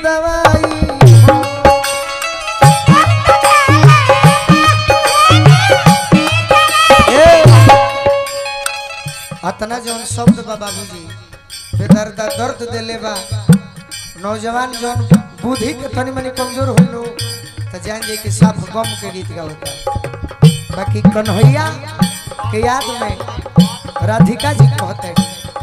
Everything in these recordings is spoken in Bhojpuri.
दवाई ए, अतना जौन शब्द बा बाबूजी बेदर्दा दर्द देले बा नौजवान जौन बुद्धि के तनी मनी कमजोर हो लो तो जान जाए कि साफ गम के गीत गावता बाकी कन्हैया के याद में राधिका जी कहते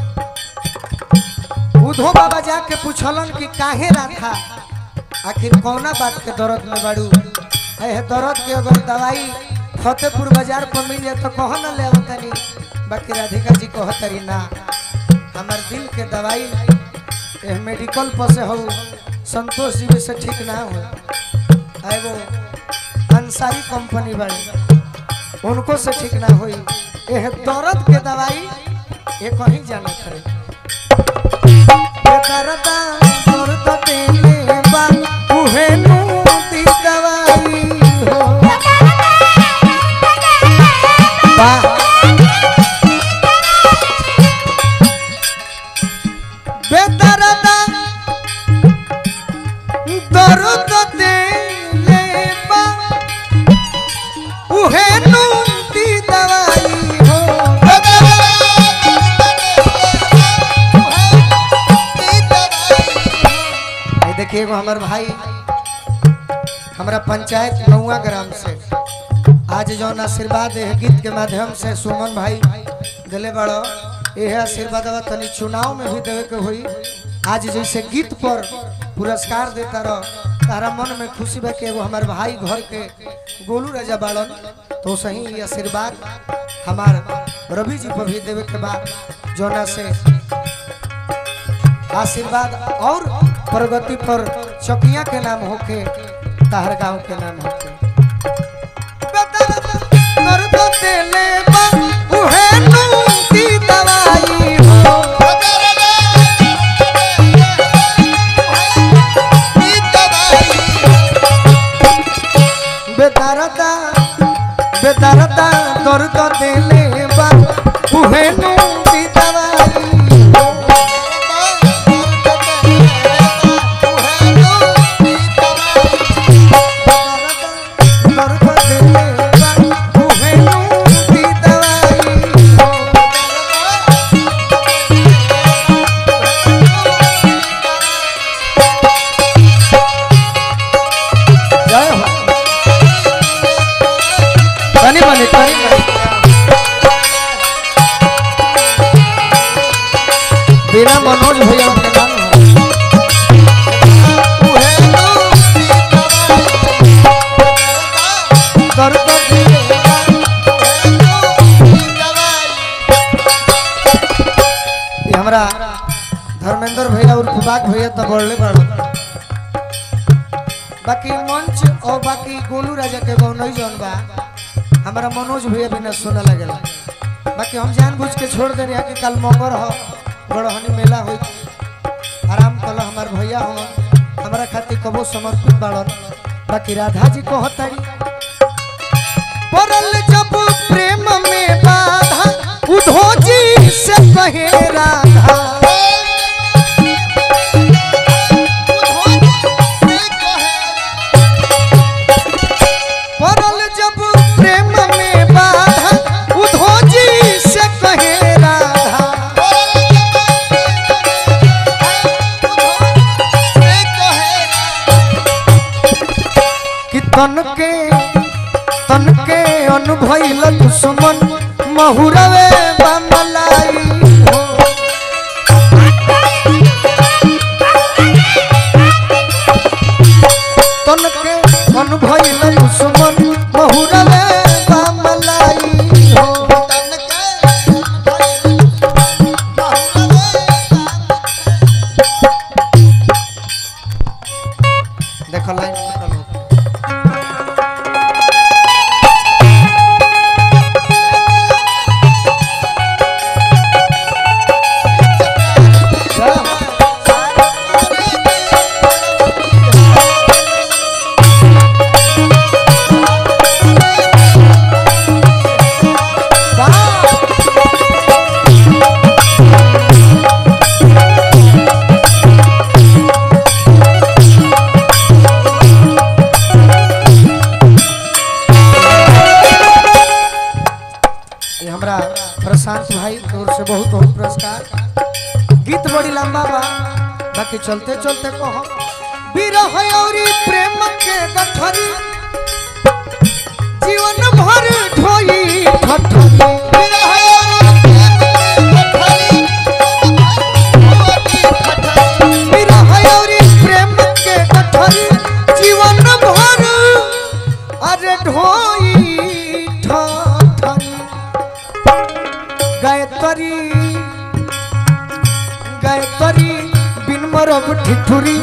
उधो बाबा जाके पूछलन कि काहे राधा आखिर कौना बात के दर्द में बाड़ू है दर्द के अगर दवाई फतेहपुर बाजार पर मिल जाए तो कह न ले आवतनी बाकी राधिका जी कहतरी ना हमार दिल के दवाई एह मेडिकल पर से हो संतोष जी भी से ठीक ना हो एगो अंसारी कंपनी बड़ी उनको से ठीक ना होई एह दर्द के दवाई ये कहीं जाना करे ये दर्द दर्द देले बा उहे नु दी दवाई हो बा बेदर्दा दर्द देले बा उहे नु दी दवाई हो ये देखिए एगो हमार भाई हमारा पंचायत नौवा ग्राम से आज जौन आशीर्वाद है गीत के माध्यम से सुमन भाई दिले बड़ो यह आशीर्वाद तनी चुनाव में भी देवे के हुई आज जैसे गीत पर पुरस्कार देता रहो तारा मन में खुशी बा कि एगो हमार भाई घर के गोलू राजा बाड़न तो सही ये आशीर्वाद हमार रवि जी पर भी देवे के बाद जोना से आशीर्वाद और प्रगति पर चकिया के नाम होके ताहर गांव के नाम होके दर्द देले बा उहे नु दी दवाई हो बेदरदा बेदरदा दर्द देले बा उहे नु दी दवाई हो तनी मनी तनी मनी बिना मनोज भैया के नाम हो दर्द ये हमरा धर्मेंद्र भैया और कुबाक भैया तो बोलले बड़ो बाकी मंच और बाकी गोलू राजा के गौ नहीं जौन बा हमारा मनोज भैया भी न सुना लगेला बाकी हम जानबूझ के छोड़ दे रहे कि कल मंगर हो बड़हनी मेला होई आराम कल हमार भैया हो हमारा खातिर कबो समर्पित बाड़न बाकी राधा जी को हतारी पड़ल जब प्रेम में बाधा उधो जी से कहे राधा पड़ल जब प्रेम में बाधा उधो जी से कहे राधा कि तन के तन के अनुभैल दुश्मन महुरवे बमलाई हो तन के अनुभैल दुश्मन महुरवे बमलाई हो देखो लाइन कटल हो बहुत बहुत पुरस्कार गीत बड़ी लंबा बा बाकी चलते चलते कहो विरह औरी प्रेम के गठरी जीवन भर ढोई ठठरी विरह औरी प्रेम के गठरी जीवन भर अरे ढोई ठठरी गायत्री गायत्री बिन मरब ठिठुरी